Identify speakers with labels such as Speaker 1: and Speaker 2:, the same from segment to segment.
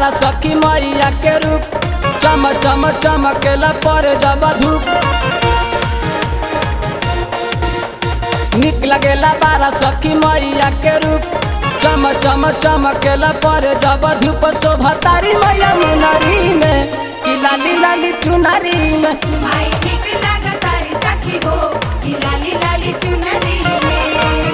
Speaker 1: बारा सखी मैया के रूप चम चम चमकेला पर जब धूप निक लगेला बारा सखी मैया के रूप चम चम चमकेला पर जब धूप शोभा तारी मैया मुनरी में कि लाली लाली चुनरी में
Speaker 2: माई ठीक लागा तारी सखी हो कि लाली लाली चुनरी में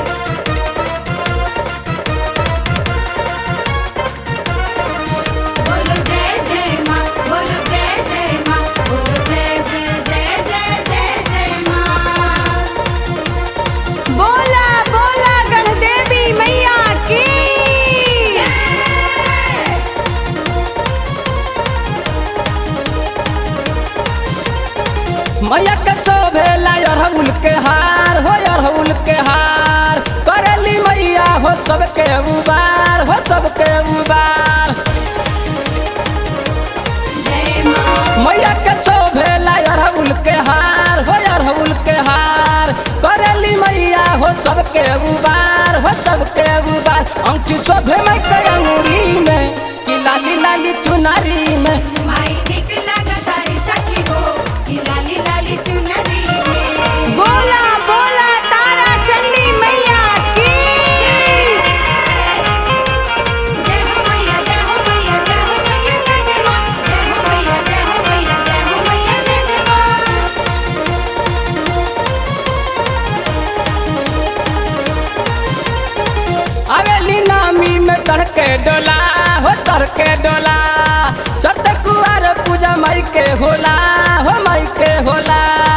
Speaker 2: बोलो जय जय माँ बोलो जय जय माँ बोलो जय जय जय जय जय जय माँ
Speaker 3: बोला बोला गणदेवी मैया की
Speaker 1: मैया के शोभेला अरहुल के हार हो अरहुल के हार करेली मैया हो सबके उबार हो सबके उबार
Speaker 2: जय माँ
Speaker 1: मैया के शोभेला अरहुल के हार हो अरहुल के हार करेली मैया हो सबके उबार हो सबके उबार अंकी शोभे में के अंगूरी में कि लाली लाली चुनारी में
Speaker 2: माई ठीक लागा तारी सखी हो कि लाली लाली चुनरी में
Speaker 3: बोला बोला तारा चंडी मैया की
Speaker 2: जय हो मैया जय हो मैया जय हो मैया जय जय माँ जय हो मैया जय हो मैया जय हो मैया जय जय माँ
Speaker 1: आवेली नामी में चढ़ के डोला हो चढ़ के डोला चढ़ते कुआर पूजा माई के होला हो माई के होला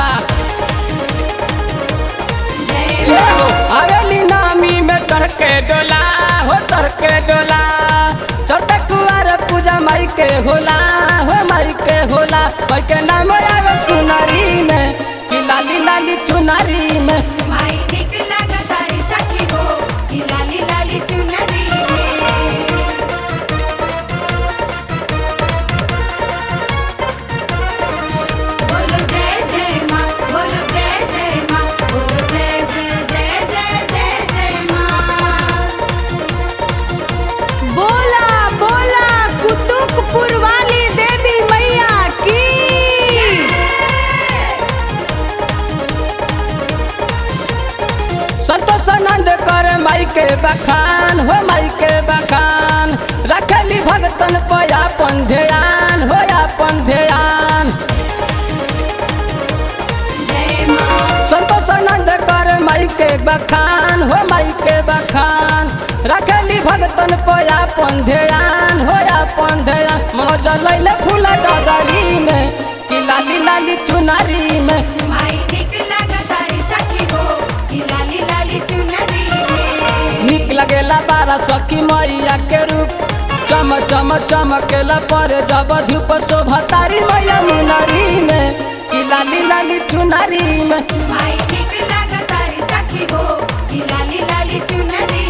Speaker 2: जय
Speaker 1: ले हो आवेली नामी में चढ़ के डोला हो चढ़ के डोला चढ़ते कुआर पूजा माई के होला हो माई के होला माई के नाम आवे सुनारी में कि लाली लाली चुनारी में
Speaker 2: माई ठीक लागा तारी सखी हो कि लाली लाली चुनरी में बोलो जय जय माँ बोलो जय जय माँ बोलो जय जय जय जय जय जय माँ
Speaker 3: बोला बोला कुतुकपुर वाली देवी मैया की
Speaker 1: संतोष आनंद कर माई के बखान हो माई के बखान रखली भगतन पर अपन ध्यान हो अपन ध्यान
Speaker 2: जय माँ
Speaker 1: संतोष आनंद कर माई के बखान हो माई के बखान रखली भगतन पर अपन ध्यान हो अपन ध्यान मनोज लैले फूल डगरी में कि लाली लाली चुनारी में
Speaker 2: माई ठीक लागा तारी सखी हो कि लाली लाली चुनरी में
Speaker 1: निक लगेला बारा सखी मैया के रूप चम चम चमकेला पर जब धूप शोभा तारी मैया मुनरी में कि लाली लाली चुनारी में
Speaker 2: माई ठीक लागा तारी सखी हो कि लाली लाली चुनरी